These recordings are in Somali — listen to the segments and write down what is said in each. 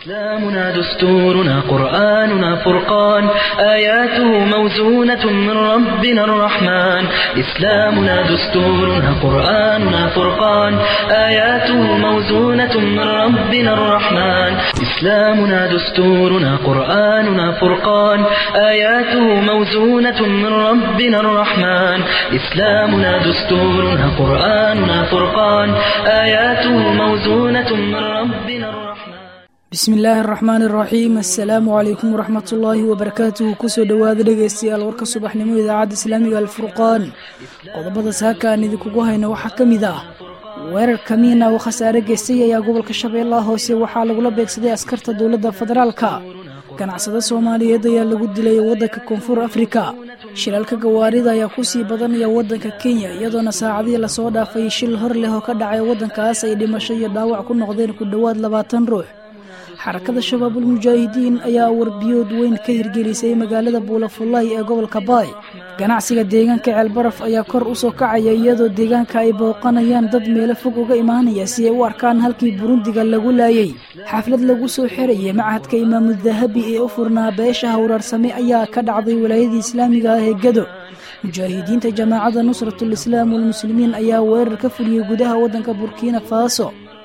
إسلامنا دستورنا قرآننا فرقان آياته موزونة من ربنا الرحمن إسلامنا دستورنا قرآننا فرقان آياته موزونة من ربنا الرحمن إسلامنا دستورنا قرآننا فرقان آياته موزونة من ربنا الرحمن إسلامنا دستورنا قرآننا فرقان آياته موزونة من ربنا الرحمن bismi illaahi araxmaan iraxiim assalaamu calaykum waraxmat ullaahi wabarakaatuhu kusoo dhowaada dhegaystayaal warka subaxnimo idaacadda islaamiga alfurqaan qodobada saaka aan idinkugu hayno waxaa ka mid ah weerar kamiina oo khasaare geystay ayaa gobolka shabeellaha hoose waxaa lagula beegsaday askarta dowladda federaalka ganacsado soomaaliyeed ayaa lagu dilay waddanka koonfur afrika shilaalka gawaarida ayaa kusii badanaya waddanka kenya iyadoona saacadihii lasoo dhaafay shil hor leh oo ka dhacay waddankaas ay dhimasho iyo dhaawac ku noqdeen ku dhowaad labaatan ruux xarakada shabaabul mujaahidiin ayaa warbiyood weyn ka hirgelisay magaalada buulafullaay ee gobolka baay ganacsiga deegaanka ceelbaraf ayaa kor u soo kacaya iyadoo deegaanka ay booqanayaan dad meelo fog uga imaanaya si ay u arkaan halkii burundiga lagu laayay xaflad lagu soo xirayay machadka imaamu dahabi ee u furnaa beesha hawraarsame ayaa ka dhacday walaayadii islaamiga ah ee gado mujaahidiinta jamaacadda nusratul islaam walmuslimiin ayaa weerar ka fuliyey gudaha waddanka burkina faso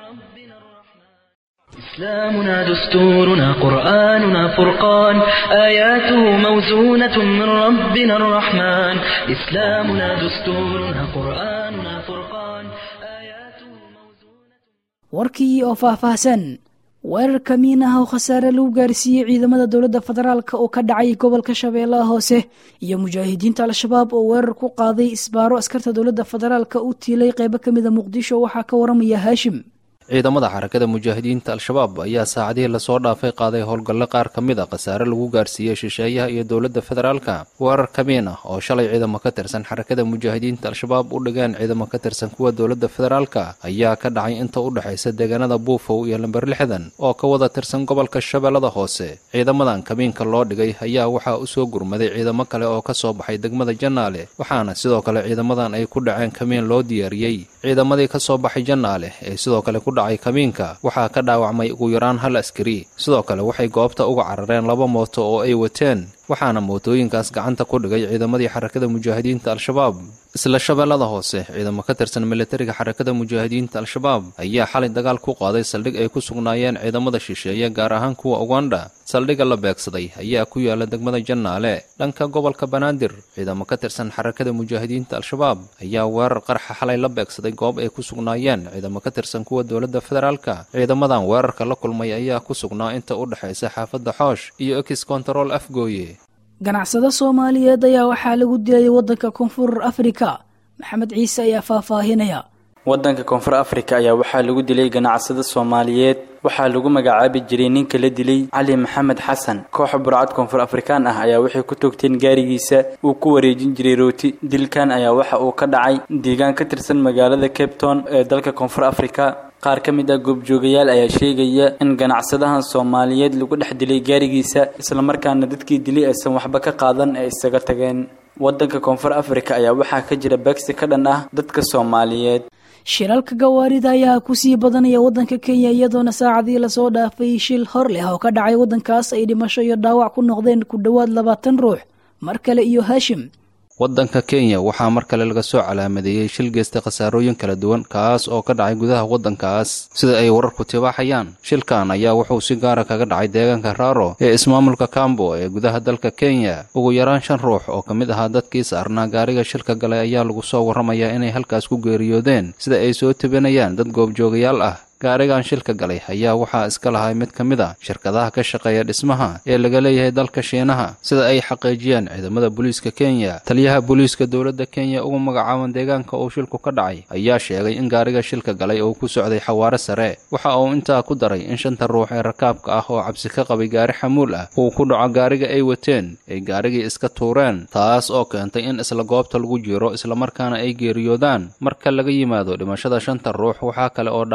إسلامنا دستورنا قرآننا فرقان آياته موزونة من ربنا الرحمن إسلامنا دستورنا قرآننا فرقان آياته موزونة warkii oo faahfaahsan weerar kamiin ah oo khasaare lagu gaarsiiyey ciidamada dowladda federaalk oo ka dhacay gobolka shabeellaha hoose iyo mujaahidiinta al-shabaab oo weerar ku qaaday isbaaro askarta dowladda federaalka u tiilay qeybo ka mida muqdisho waxaa ka waramaya haashim ciidamada xarakada mujaahidiinta al-shabaab ayaa saacadihii lasoo dhaafay qaaday howlgalle qaar ka mid a khasaare lagu gaarsiiyey shisheeyaha iyo dowladda federaalka weerar kamiin ah oo shalay ciidamo ka tirsan xarakada mujaahidiinta al-shabaab u dhigeen ciidamo ka tirsan kuwa dowladda federaalka ayaa ka dhacay inta u dhexaysa deegaanada buufow iyo lamber lixdan oo ka wada tirsan gobolka shabeellada hoose ciidamadan kamiinka loo dhigay ayaa waxaa u soo gurmaday ciidamo kale oo ka soo baxay degmada jannaale waxaana sidoo kale ciidamadan ay ku dhaceen kamiin loo diyaariyey ciidamadii ka soo baxay jannaale ee sidoo kale ku dhacay kamiinka waxaa ka dhaawacmay ugu yaraan hal askari sidoo kale waxay goobta uga carareen laba mooto oo ay wateen waxaana mootooyinkaas gacanta ku dhigay ciidamadii xarakada mujaahidiinta al-shabaab isla shabeellada hoose ciidamo ka tirsan militariga xarakada mujaahidiinta al-shabaab ayaa xalay dagaal ku qaaday saldhig ay ku sugnaayeen ciidamada shisheeye gaar ahaan kuwa uganda saldhigga la beegsaday ayaa ku yaala degmada jannaale dhanka gobolka banaadir ciidamo ka tirsan xarakada mujaahidiinta al-shabaab ayaa weerar qarxa xalay la beegsaday goob ay ku sugnaayeen ciidamo ka tirsan kuwa dowladda federaalka ciidamadan weerarka la kulmay ayaa ku sugnaa inta u dhexaysa xaafadda xoosh iyo ex control afgooye ganacsado soomaaliyeed ayaa waxaa lagu dilay waddanka koonfur afrika maxamed ciise ayaa faahfaahinaya waddanka koonfur afrika ayaa waxaa lagu dilay ganacsado soomaaliyeed waxaa lagu magacaabi jiray ninka la dilay cali maxamed xasan kooxa burcad koonfur afrikaan ah ayaa waxay ku toogteen gaarigiisa uu ku wareejin jiray rooti dilkan ayaa waxa uu ka dhacay deegaan ka tirsan magaalada cape town ee dalka koonfur afrika qaar ka mid ah goobjoogayaal ayaa sheegaya in ganacsadahan soomaaliyeed lagu dhex dilay gaarigiisa islamarkaana dadkii dilay aysan waxba ka qaadan ee isaga tageen waddanka koonfur afrika ayaa waxaa ka jira beegsi ka dhan ah dadka soomaaliyeed shiralka gawaarida ayaa kusii badanaya waddanka kenya iyadoona saacadii lasoo dhaafay shil hor leh oo ka dhacay waddankaas ay dhimasho iyo dhaawac ku noqdeen ku dhowaad labaatan ruux mar kale iyo haashim waddanka kenya waxaa mar kale laga soo calaamadeeyey shil geystay khasaarooyin kala duwan kaas oo ka dhacay gudaha waddankaas sida ay wararku tibaaxayaan shilkan ayaa wuxuu si gaara kaga dhacay deegaanka raaro ee ismaamulka kambo ee gudaha dalka kenya ugu yaraan shan ruux oo ka mid ahaa dadkii saarnaa gaariga shilka galay ayaa lagu soo warramayaa inay halkaas ku geeriyoodeen sida ay soo tebinayaan dad goobjoogayaal ah gaarigan shilka galay ayaa waxaa iska lahay mid ka mid a shirkadaha ka shaqeeya dhismaha ee laga leeyahay dalka shiinaha sida ay xaqiijiyeen ciidamada booliiska kenya taliyaha booliiska dowladda kenya ugu magacaaban deegaanka uu shilku ka dhacay ayaa sheegay in gaariga shilka galay uu ku socday xawaare sare waxa uu intaa ku daray in shanta ruux ee rakaabka ah oo cabsi ka qabay gaari xamuul ah uu ku dhaco gaariga ay wateen ay gaarigii iska tuureen taas oo keentay in isla goobta lagu jiro islamarkaana ay geeriyoodaan marka laga yimaado dhimashada shanta ruux waxaa kale oo dhaawacyo kala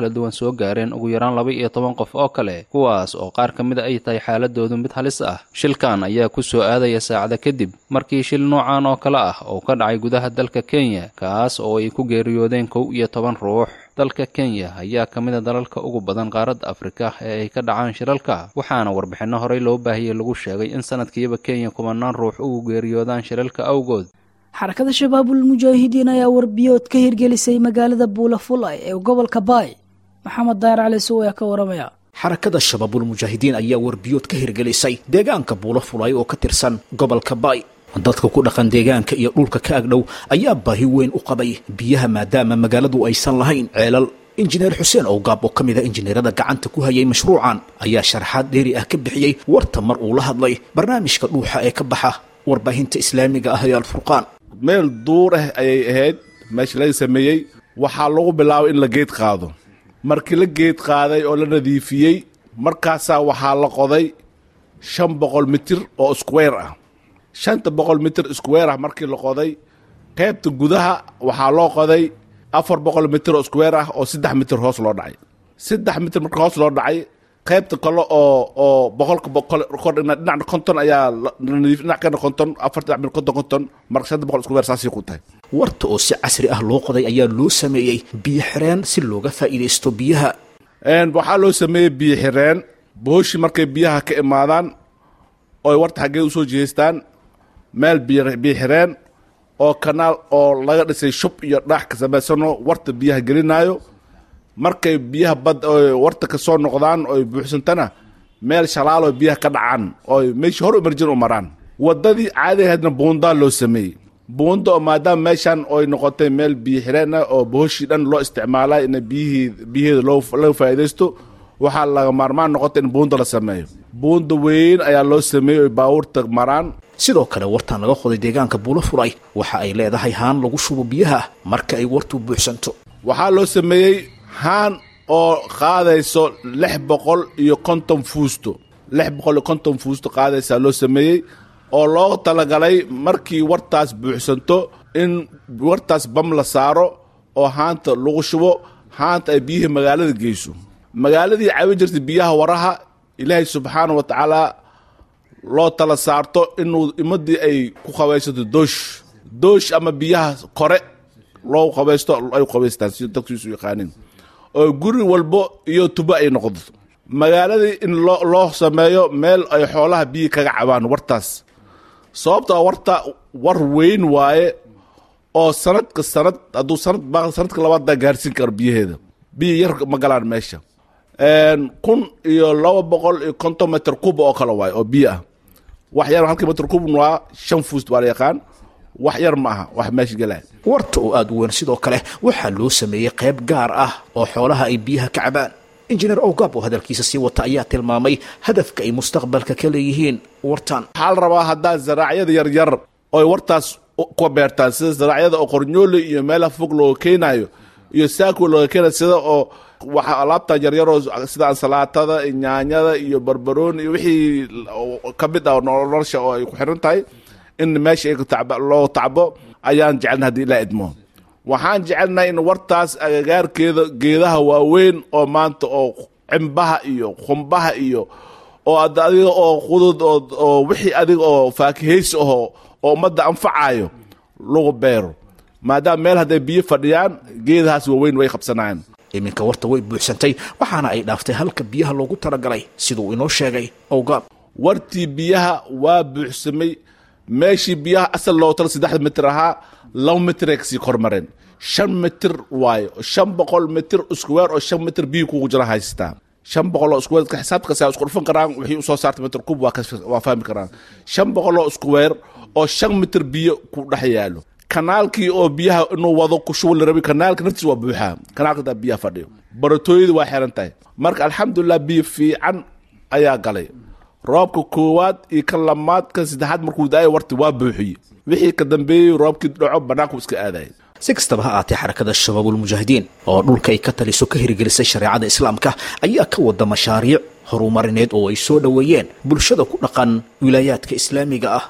kala duwan soo gaareen ugu yaraan laba iyo toban qof oo kale kuwaas oo qaar ka mid a ay tahay xaaladoodu mid halis ah shilkan ayaa ku soo aadaya saacada kadib markii shil noocan oo kale ah oo ka dhacay gudaha dalka kenya kaas oo ay ku geeriyoodeen kow iyo toban ruux dalka kenya ayaa ka mid a dalalka ugu badan qaaradda afrika ee ay ka dhacaan shilalka waxaana warbixinno horey loo baahiyey lagu sheegay in sanadkiiba kenya kumanaan ruux ugu geeriyoodaan shilalka awgood xarakada shabaabul mujaahidiin ayaa warbiyood ka hirgelisay magaalada buulafulay ee gobolka baay maxamed daayar cali sow ayaa ka waramaya xarakada shabaabul mujaahidiin ayaa warbiyood ka hirgelisay deegaanka buulafulay oo ka tirsan gobolka baay dadka ku dhaqan deegaanka iyo dhulka ka agdhow ayaa baahi weyn u qabay biyaha maadaama magaaladu aysan lahayn ceelal injineer xuseen owgaab oo ka mid a injineerada gacanta ku hayay mashruucan ayaa sharaxaad dheeri ah ka bixiyey warta mar uu la hadlay barnaamijka dhuuxa ee ka baxa warbaahinta islaamiga ah ee alfurqaan meel duur ah ayay ahayd meesha laga sameeyey waxaa lagu bilaabay in la geed qaado markii la geed qaaday oo la nadiifiyey markaasaa waxaa la qoday shan boqol mitir oo square ah shanta boqol mitir square ah markii la qoday qaybta gudaha waxaa loo qoday afar boqol mitir oo square ah oo saddex mitir hoos loo dhacay saddex mitir marka hoos loo dhacay qaybta kale oo oo boqolka boqol kor dhinacna konton ayaa nadiif dhinac kana konton afar dhinac mil konton konton marka shanta boqol square saasay ku tahay warta oo si casri ah loo qoday ayaa loo sameeyey biyo xireen si looga faa'iidaysto biyaha waxaa loo sameeyey biyo xireen booshii markay biyaha ka imaadaan oy warta xaggee usoo jihaystaan meel biyo xireen oo kanaal oo laga dhisay shub iyo dhaax ka samaysano warta biyaha gelinaayo markay biyaha bad oy warta ka soo noqdaan oy buuxsantana meel shalaaloo biyaha ka dhacaan oy meeshii hor umarjin u maraan waddadii caadigahaydna buundaa loo sameeyey buunda oo maadaama meeshan oy noqotay meel biyo xireen ah oo booshii dhan loo isticmaalay in biyihii biyaheeda loo laga faa'iidaysto waxaa laga maarmaan noqotay in buunda la sameeyo buunda weyn ayaa loo sameeyey oy baabuurta maraan sidoo kale wartan laga qoday deegaanka buulo furay waxa ay leedahay haan lagu shubo biyaha marka ay wartu buuxsanto waxaa loo sameeyey haan oo qaadayso lix boqol iyo konton fuusto lix boqol iyo konton fuusto qaadaysaa loo sameeyey oo loo talagalay markii wartaas buuxsanto in wartaas bam la saaro oo haanta lagu shubo haanta ay biyihii magaalada geyso magaaladii cawi jirtay biyaha waraha ilaahay subxaana wa tacaala loo tala saarto inuu imadii ay ku qabaysato doosh doosh ama biyaha kore loo qabaysto ay qabaystaan si dadkiisu yaqaanin oo guri walbo iyo tubo ay noqdo magaaladii in loo loo sameeyo meel ay xoolaha biyi kaga cabaan wartaas sababtoo warta war weyn waaye oo sanadka sanad hadduu sanad ba sanadka labaaddaa gaarsiin karo biyaheeda biyi yar ma galaan meesha kun iyo laba boqol iyo konton metr kuba oo kale waaye oo biyo ah wax yar halkii metr kubn waa shan fuust waa la yaqaan wax yar ma aha wax meesha gelaya warta oo aada u weyn sidoo kale waxaa loo sameeyey qayb gaar ah oo xoolaha ay biyaha ka cabaan injineer owgaab oo hadalkiisa sii wata ayaa tilmaamay hadafka ay mustaqbalka ka leeyihiin wartan waxaa la rabaa haddaa zaraacyada yaryar oy wartaas ku beertaan sida zaraacyada oo qornyoole iyo meelaha fog looga keenayo iyo saako looga keenayo sida oo waxa alaabta yaryaroo sida ansalaatada nyaanyada iyo barbarooni iyo wixii ka mid ah nolosha oo ay ku xiran tahay in meesha loo tacbo ayaan jecelna haddii ilaa idmo waxaan jecelnahay in wartaas agagaarkeeda geedaha waaweyn oo maanta oo cimbaha iyo khumbaha iyo oo adiga oo qudud oo wixii adiga oo faakihaysi aho oo ummadda anfacayo lagu beero maadaama meel hadday biyo fadhiyaan geedahaas waaweyn way qabsanayaan iminka warta way buuxsantay waxaana ay dhaaftay halka biyaha loogu talagalay siduu inoo sheegay owgaab wartii biyaha waa buuxsamay meeshii biyaha asal loo tala saddexda mitir ahaa laba mitir ay kasii kormareen shan mitir waayo shan boqol mitir iskuweer oo shan mitir biyo kugu jira haystaa shan boqol oo iskuweer xisaabkaas isku dhufan karaan wixii usoo saartay mitir kub waa fahmi karaan shan boqol oo iskuweer oo shan mitir biyo ku dhex yaalo kanaalkii oo biyaha inuu wado ku shubo la rabay kanaalka naftiis waa buuxaa kanaalka daa biyaha fadhiyo baratooyadii waa xiran tahay marka alxamdulilah biyo fiican ayaa galay roobka koowaad iyo kan lamaad kan saddexaad markuu da-ay warti waa buuxiye wixii ka dambeeyey roobkii dhaco bannaanku iska aadaya si kastaba ha aatee xarakada shabaabulmujaahidiin oo dhulka ay ka taliso ka hirgelisay shareecada islaamka ayaa ka wada mashaariic horumarineed oo ay soo dhoweeyeen bulshada ku dhaqan wilaayaadka islaamiga ah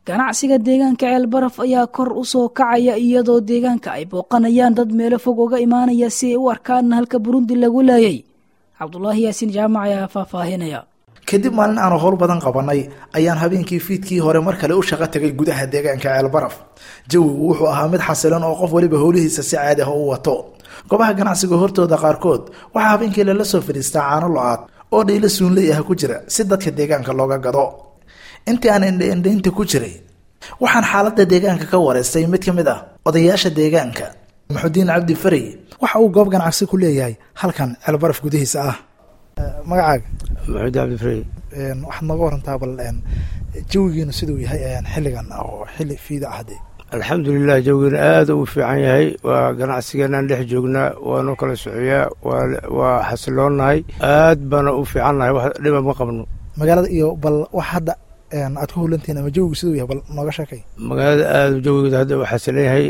ganacsiga deegaanka ceelbaraf ayaa kor u soo kacaya iyadoo deegaanka ay booqanayaan dad meelo fog uga imaanaya si ay u arkaan halka burundi lagu leeyay cabdulaahi yaasiin jaamac ayaa faahfaahinaya kadib maalin aanu howl badan qabanay ayaan habeenkii fiidkii hore mar kale u shaqo tagay gudaha deegaanka ceelbaraf jawigu wuxuu ahaa mid xasilan oo qof waliba howlihiisa si caadi ah u wato goobaha ganacsiga hortooda qaarkood waxaa habeenkii lala soo fadhiistaa caano lo-aad oo dhiilo suunley ah ku jira si dadka deegaanka looga gado intii aan indhaindhaynta ku jiray waxaan xaaladda deegaanka ka wareystay mid ka mid ah odayaasha deegaanka maxudiin cabdi farey waxa uu goob ganacsi ku leeyahay halkan ceelbaraf gudihiisa ah magacaaga maxuud cabdifrey waxaad nooga warantaa bal jawigiinu siduu yahay xilligan oo xilli fiida ah dee alxamdulilah jawigeena aada u fiican yahay waa ganacsigeenaan dhex joognaa waanoo kala socoyaa waa xasiloonahay aad baana u fiicannahay wax dhiba ma qabno magaalada iyo bal wax hadda aad ku hulantihiin ama jawigu siduu yahay bal nooga sheekay magaalada aada jawigeeda hadda u xasilan yahay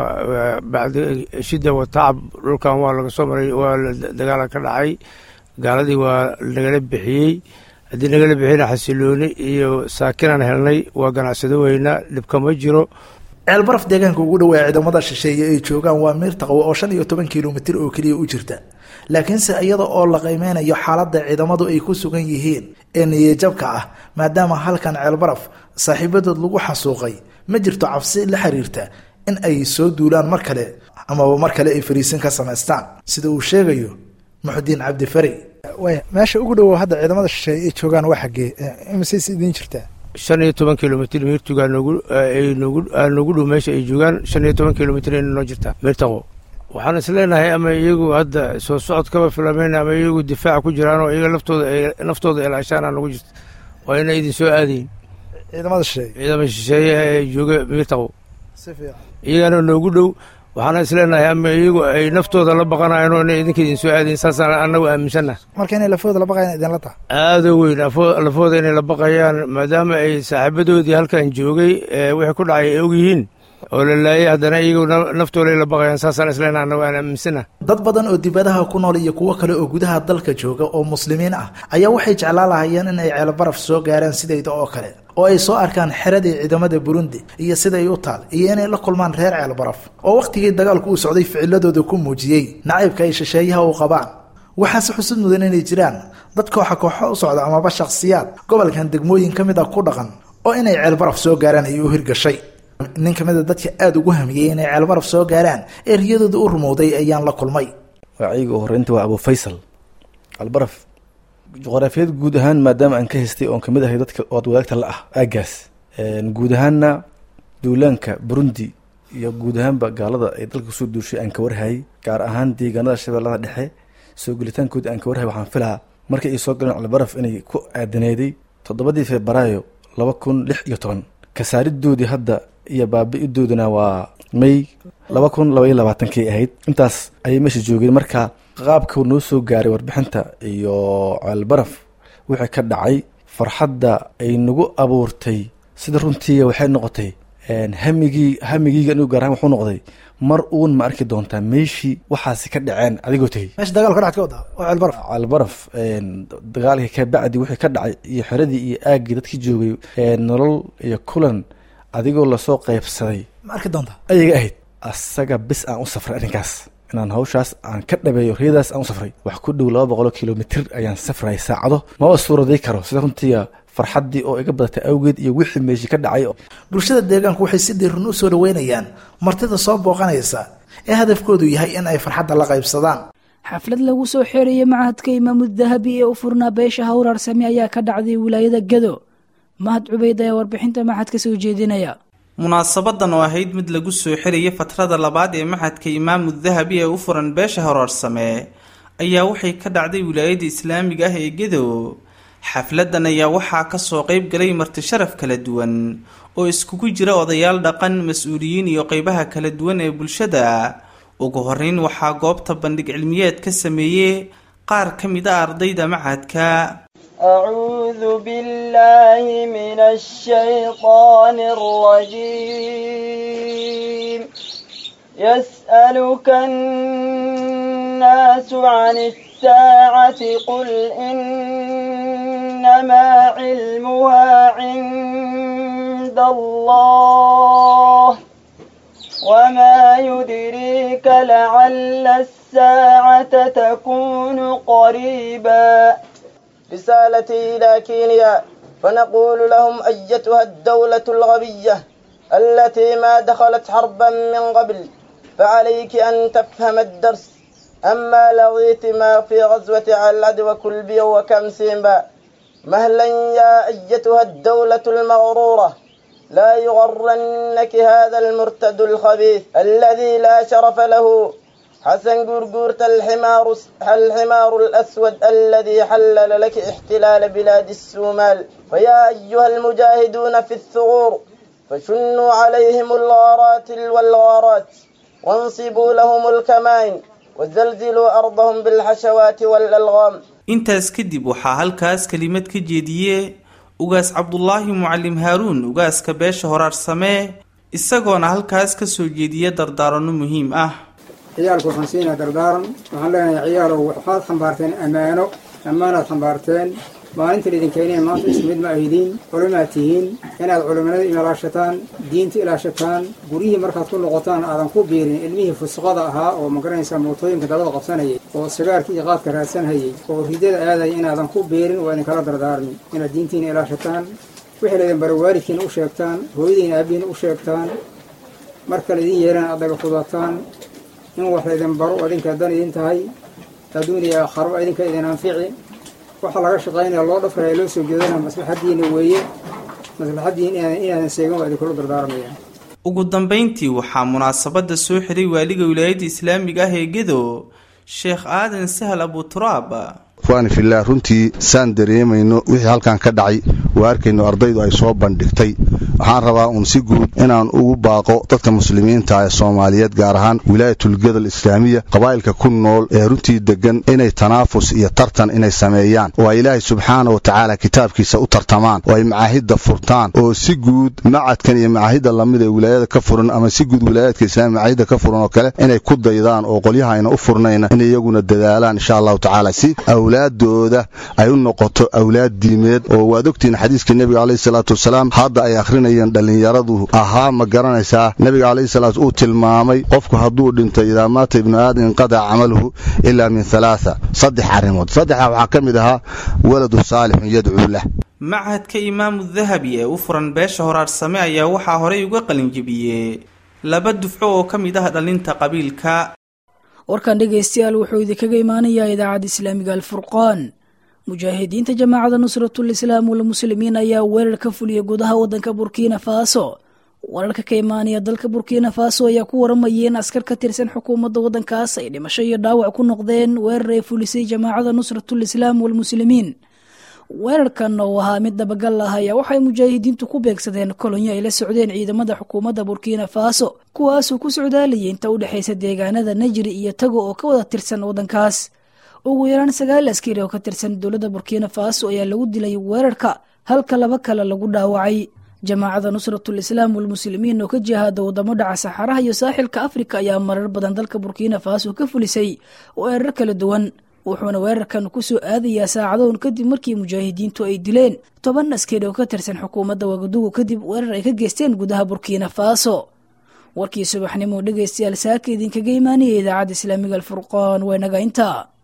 waa bacdi shida wa tacab dhulkan waa laga soo maray waa dagaala ka dhacay gaaladii waa nagala bixiyey haddii nagala bixiyna xasilooni iyo saakinaan helnay waa ganacsado weynaa dhibka ma jiro ceelbaraf deegaanka ugu dhawaa ciidamada shisheeye ay joogaan waa miir taqwo oo shan iyo toban kilomitir oo keliya u jirta laakiinse iyada oo la qiimeynayo xaaladda ciidamadu ay ku sugan yihiin ee niyajabka ah maadaama halkan ceelbaraf saaxiibadood lagu xasuuqay ma jirto cabsi la xiriirta in ay soo duulaan mar kale amaba mar kale ay fariisin ka samaystaan sida uu sheegayo muxudiin cabdifari meesha ugu dhowow hadda ciidamada shisheeye ay joogaan waa xaggee imisayse idiin jirtaa shan iyo toban kilomitr miirtugaa noogu noogu dhow meesha ay joogaan shan iyo toban kilomitr ayna noo jirtaa miirtaqo waxaan is leenahay ama iyagu hadda soo socod kaba filameyn ama iyagu difaaca ku jiraan oo iyaga laftooda naftooda ilaashaana nagu jirta waa ina idin soo aadayin ciidamada shisheeye ciidamada shisheeye ee jooga miirtaqo si fiican iyagana noogu dhow waxaana is leenahay ama iyagu ay naftooda la baqanayan oo inay idinka idin soo aadayin saasaan annagu aaminsannaha marka inay lafooda la baqayan idinla taha aada weyn lafooda inay la baqayaan maadaama ay saaxiibadoodii halkan joogay wixii ku dhacay ay og yihiin oo la laayay haddana iyagu naftooday la baqayaan saasaan isleenaha annagu aan aaminsana dad badan oo dibadaha ku nool iyo kuwo kale oo gudaha dalka jooga oo muslimiin ah ayaa waxay jeclaan lahayeen in ay ceelbaraf soo gaaraan sidayda oo kale oo ay soo arkaan xeradii ciidamada burundi iyo siday u taal iyo inay la kulmaan reer ceelbaraf oo wakhtigii dagaalku uu socday ficiladooda ku muujiyey nacaybka ay shisheeyaha u qabaan waxaase xusud mudan inay jiraan dad kooxa kooxo u socda amaba shakhsiyaad gobolkan degmooyin ka mid a ku dhaqan oo inay ceelbaraf soo gaaraan ay u hirgashay nin ka mid a dadka aada ugu hamiyey inay ceelbaraf soo gaaraan ee riyadooda u rumowday ayaan la kulmay magacayga u horreynta waa abu faysal ceelbaraf juqraafiyad guud ahaan maadaama aan ka haystay oon kamid ahay dadka ood wadaagta la ah aagaas guud ahaanna duulaanka burundi iyo guud ahaanba gaalada ay dalka kusoo duushay aan ka warhayay gaar ahaan deegaanada shabeellada dhexe soo gelitaankooda aan ka warhayay waxaan filahaa markii ay soo galeen ceelbaraf inay ku aadaneeday toddobadii febraayo laba kun lix iyo toban kasaaridoodii hadda iyo baabi-idooduna waa may laba kun laba iyo labaatankay ahayd intaas ayay meesha joogeen marka qaabka noo soo gaaray warbixinta iyo ceelbaraf wixii ka dhacay farxadda ay nagu abuurtay sida runtii waxay noqotay hamigii hamigiiga anigu gaar ahaan wuxuu noqday mar uun ma arki doontaa meeshii waxaasi ka dhaceen adigoo tegey meesha dagaal ka dhacad ka wada oo ceelbaraf ceelbaraf dagaalkii ka bacdi wixii ka dhacay iyo xeradii iyo aaggii dadkii joogay nolol iyo kulan adigoo lasoo qaybsaday ma arki doontaa ayaga ahayd asaga bis aan u safray arrinkaas inaan hawshaas aan ka dhabeeyo riyadaas aan u safray wax ku dhow laba boqoloo kilomitr ayaan safrayay saacado maba suuraday karo sida runtii farxaddii oo iga badatay awgeed iyo wixii meeshii ka dhacay bulshada deegaanku waxay si dhiiran u soo dhaweynayaan martida soo booqanaysa ee hadafkoodu yahay in ay farxadda la qaybsadaan xaflad lagu soo xeerayay macahadka imaamu dahabi ee u furnaa beesha hawraar same ayaa ka dhacday wilaayada gado mahad cubeyd ayaa warbixinta maxadka soo jeedinaya munaasabadan oo ahayd mid lagu soo xirayay fatrada labaad ee maxadka imaamu dahabi ee u furan beesha horaarsame ayaa waxay ka dhacday wilaayada islaamiga ah ee gedo xafladan ayaa waxaa kasoo qeyb galay marti sharaf kala duwan oo iskugu jira odayaal dhaqan mas-uuliyiin iyo qeybaha kala duwan ee bulshada ugu horeyn waxaa goobta bandhig cilmiyeed ka sameeyey qaar ka mid a ardayda macadka أعوذ بالله من الشيطان الرجيم يسألك الناس عن الساعة قل إنما علمها عند حدود الله وما يدريك لعل الساعة تكون قريبا رسالتي إلى كينيا فنقول لهم أيتها الدولة الغبية التي ما دخلت حربا من قبل فعليك أن تفهم الدرس أما لغيت ما في غزوة علد وكلبي وكمسيمبا مهلا يا أيتها الدولة المغرورة لا يغرنك هذا المرتد الخبيث الذي لا شرف له حسن قرقورة الحمار الحمار الأسود الذي حلل لك احتلال بلاد السومال فيا أيها المجاهدون في الثغور فشنوا عليهم الغارات والغارات وانصبوا لهم الكمائن وزلزلوا أرضهم بالحشوات والألغام intaas kadib waxaa halkaas kelimad ka jeediyey ugaas cabdulaahi mucalim haaruun ugaaska beesha horaarsamee isagoona halkaas ka soo jeediya dardaaranno muhiim ah ciyaalku waxaan siinaa dardaaran waxaan leenahay ciyaalow waxaad xambaarteen ammaano ammaanaad xambaarteen maalinta idinkeyneen maanta isku mid ma ahidiin culimaad tihiin inaad culimanada ilaashataan diinta ilaashataan guryihii markaad ku noqotaan aadan ku biirin ilmihii fusqada ahaa oo magaranaysaa mootooyinka dabada qabsanayay oo sigaarka iyo qaadka raadsanhayay oo ridada aadaya inaadan ku biirin waa idinkala dardaarmi inaad diintiina ilaashataan wixii laydin bara waalidkiina u sheegtaan hooyadiina aabihiina u sheegtaan marka laydin yeerana aad daga fudataan in wax laydin baro adinka dan idin tahay adduun iyo aakharo idinka idin anfici waxaa laga shaqaynaya loo dhafraya loo soo jeedana maslaxadiina weeye maslaxadiina inaadan seegan waa idinkula dardaarmaya ugu dambayntii waxaa munaasabadda soo xiray waaliga wilaayadda islaamiga ah ee gedo sheekh aadan sahal abuturaab ikhwaani fillaah runtii saan dareemayno wixii halkan ka dhacay waa arkayno ardaydu ay soo bandhigtay waxaan rabaa uun si guud inaan ugu baaqo dadka muslimiinta ee soomaaliyeed gaar ahaan wilaayatulgedal islaamiya qabaa'ilka ku nool ee runtii deggan inay tanaafus iyo tartan inay sameeyaan oo ay ilaahay subxaana wa tacaala kitaabkiisa u tartamaan oo ay macaahidda furtaan oo si guud macadkan iyo macaahidda lamid ee wilaayada ka furan ama si guud wilaayaadka islaamiya macaahidda ka furan oo kale inay ku daydaan oo qolyaha ayna u furnayna inay iyaguna dadaalaan insha allahu tacaala si awlaadooda ay u noqoto awlaad diimeed oo waad ogtihiin xadiiska nebiga calayhi salaatu wasalaam hadda ay akhrinayeen dhallinyaradu ahaa ma garanaysaa nebiga calayhi salaatu uu tilmaamay qofku hadduu dhinto idaa maata ibnu aadam inqadaca camaluhu ilaa min halaatha saddex arrimood saddexdaa waxaa ka mid ahaa waladu saalixun yadcuu lah machadka imaamu dahabi ee u furan beesha horaarsame ayaa waxaa horey uga qalinjebiyey laba dufco oo ka mid ah dhalinta qabiilka warkan dhegaystayaal wuxuu idinkaga imaanayaa idaacadda islaamiga alfurqaan mujaahidiinta jamaacada nusratul islaam walmuslimiin ayaa weerar ka fuliyay gudaha wadanka burkina faso wararka ka imaanaya dalka burkina faso ayaa ku waramayeen askar ka tirsan xukuumadda wadankaas ay dhimasho iyo dhaawac ku noqdeen weerar ay fulisay jamaacada nusratul islaam walmuslimiin weerarkan oo ahaa mid dabagal ah ayaa waxay mujaahidiintu ku beegsadeen kolonyo ay la socdeen ciidamada xukuumadda burkina faso kuwaasoo ku socdaalayay inta u dhexaysa deegaanada najri iyo tago oo ka wada tirsan wadankaas ugu yaraan sagaal askari oo ka tirsan dowladda burkina faso ayaa lagu dilay weerarka halka laba kale lagu dhaawacay jamaacada nusratul islaam walmuslimiin oo ka jihaada wadamo dhaca saxaraha iyo saaxilka afrika ayaa marar badan dalka burkina faso ka fulisay weerar kala duwan wuxuuna weerarkan ku soo aadayaa saacadoon kadib markii mujaahidiintu ay dileen toban askari oo ka tirsan xukuumadda wagadugu kadib weerar ay ka geysteen gudaha burkina faso warkii subaxnimo dhegaystayaal saaka idinkaga imaanaya idaacadda islaamiga alfurqaan waa naga intaa